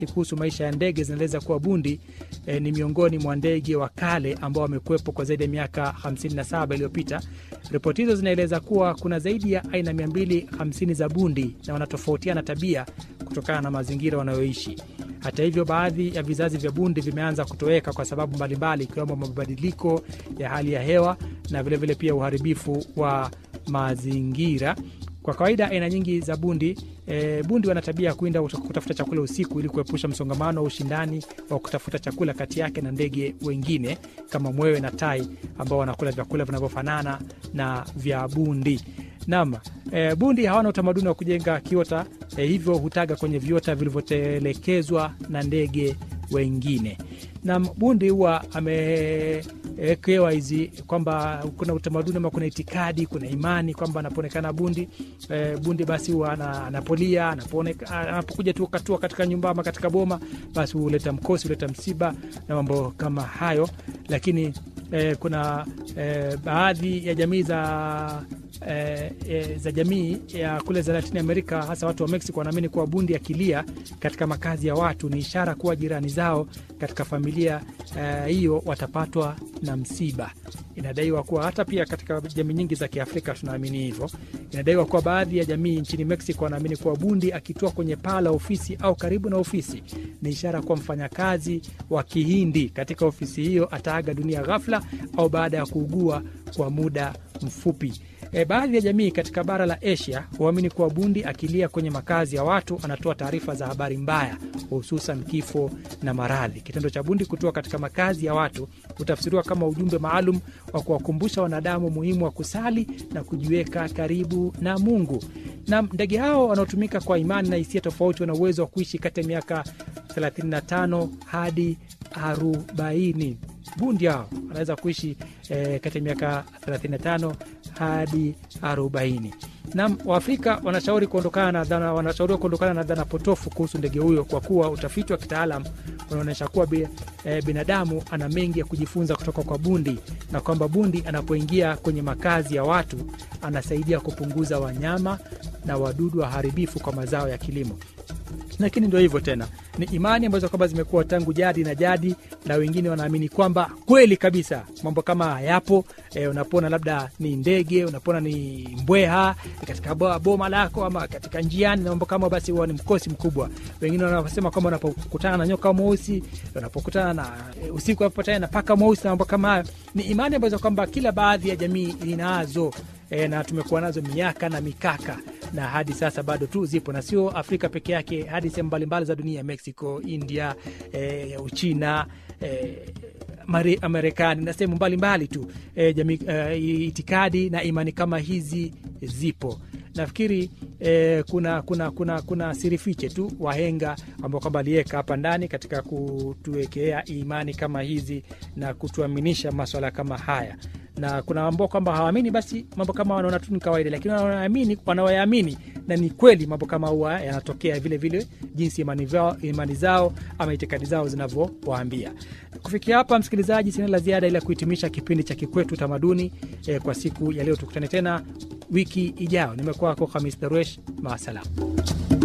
kuhusu maisha ya ndege zinaeleza kuwa bundi e, ni miongoni mwa ndege wa kale ambao wamekuwepo kwa zaidi ya miaka 57 iliyopita. Ripoti hizo zinaeleza kuwa kuna zaidi ya aina 250 za bundi na wanatofautiana tabia kutokana na mazingira wanayoishi. Hata hivyo, baadhi ya vizazi vya bundi vimeanza kutoweka kwa sababu mbalimbali, ikiwemo mabadiliko ya hali ya hewa na vilevile vile pia uharibifu wa mazingira. Kwa kawaida aina nyingi za bundi e, bundi wana tabia ya kuinda kutafuta chakula usiku ili kuepusha msongamano wa ushindani wa kutafuta chakula kati yake na ndege wengine kama mwewe na tai ambao wanakula vyakula vinavyofanana na vya bundi. Naam, e, bundi hawana utamaduni wa kujenga kiota e, hivyo hutaga kwenye viota vilivyotelekezwa na ndege wengine. Naam, bundi huwa amewekewa hizi kwamba kuna utamaduni ama kuna itikadi, kuna imani kwamba anapoonekana bundi e, bundi basi huwa anapolia, anapokuja tu katua katika nyumba ama katika boma, basi huleta mkosi, huleta msiba na mambo kama hayo, lakini e, kuna e, baadhi ya jamii za E, e, za jamii ya kule za Latini Amerika, hasa watu wa Mexico wanaamini kuwa bundi akilia katika makazi ya watu ni ishara kuwa jirani zao katika familia hiyo e, watapatwa na msiba. Inadaiwa kuwa hata pia katika jamii nyingi za Kiafrika tunaamini hivyo. Inadaiwa kuwa baadhi ya jamii nchini Mexico wanaamini kuwa bundi akitua kwenye paa la ofisi au karibu na ofisi ni ishara kuwa mfanyakazi wa Kihindi katika ofisi hiyo ataaga dunia ghafla au baada ya kuugua kwa muda mfupi. E, baadhi ya jamii katika bara la Asia huamini kuwa bundi akilia kwenye makazi ya watu anatoa taarifa za habari mbaya, hususan kifo na maradhi. Kitendo cha bundi kutoa katika makazi ya watu hutafsiriwa kama ujumbe maalum wa kuwakumbusha wanadamu muhimu wa kusali na kujiweka karibu na Mungu. Na ndege hao wanaotumika kwa imani na hisia tofauti wana uwezo wa kuishi kati ya miaka 35 hadi 40. Bundi hao wanaweza kuishi e, kati ya miaka 35 hadi 40. Nam Waafrika wanashauri kuondokana na dhana, wanashauriwa kuondokana na dhana potofu kuhusu ndege huyo kwa kuwa utafiti wa kitaalam unaonyesha kuwa bi, e, binadamu ana mengi ya kujifunza kutoka kwa bundi na kwamba bundi anapoingia kwenye makazi ya watu anasaidia kupunguza wanyama na wadudu waharibifu kwa mazao ya kilimo lakini ndio hivyo tena, ni imani ambazo kwamba zimekuwa tangu jadi na jadi, na wengine wanaamini kwamba kweli kabisa mambo kama hayapo. E, unapona labda ni ndege, unapona ni mbweha katika boma lako ama katika njiani na mambo kama, basi huwa ni mkosi mkubwa. Wengine wanasema kwamba unapokutana na nyoka mweusi, unapokutana na e, usiku unapokutana na paka mweusi na mambo kama hayo, ni imani ambazo kwamba kila baadhi ya jamii inazo e, na tumekuwa nazo miaka na mikaka na hadi sasa bado tu zipo na sio Afrika peke yake, hadi sehemu mbalimbali za dunia, Mexico, India, e, Uchina, e, Marekani na sehemu mbalimbali tu e, jamii, e, itikadi na imani kama hizi zipo. Nafikiri e, kuna, kuna, kuna, kuna sirifiche tu wahenga ambao kwamba aliweka hapa ndani katika kutuwekea imani kama hizi na kutuaminisha maswala kama haya na kuna ambao kwamba hawaamini, basi mambo kama wanaona tu ni kawaida, lakini wanaamini, wanaoyaamini na ni kweli mambo kama huwa yanatokea vile vile, jinsi imani, vao, imani zao ama itikadi zao zinavyowaambia. Kufikia hapa, msikilizaji, sina la ziada ila kuhitimisha kipindi cha Kikwetu Utamaduni eh, kwa siku ya leo. Tukutane tena wiki ijayo. Nimekuwa wako Hamis Daruesh, maasalam.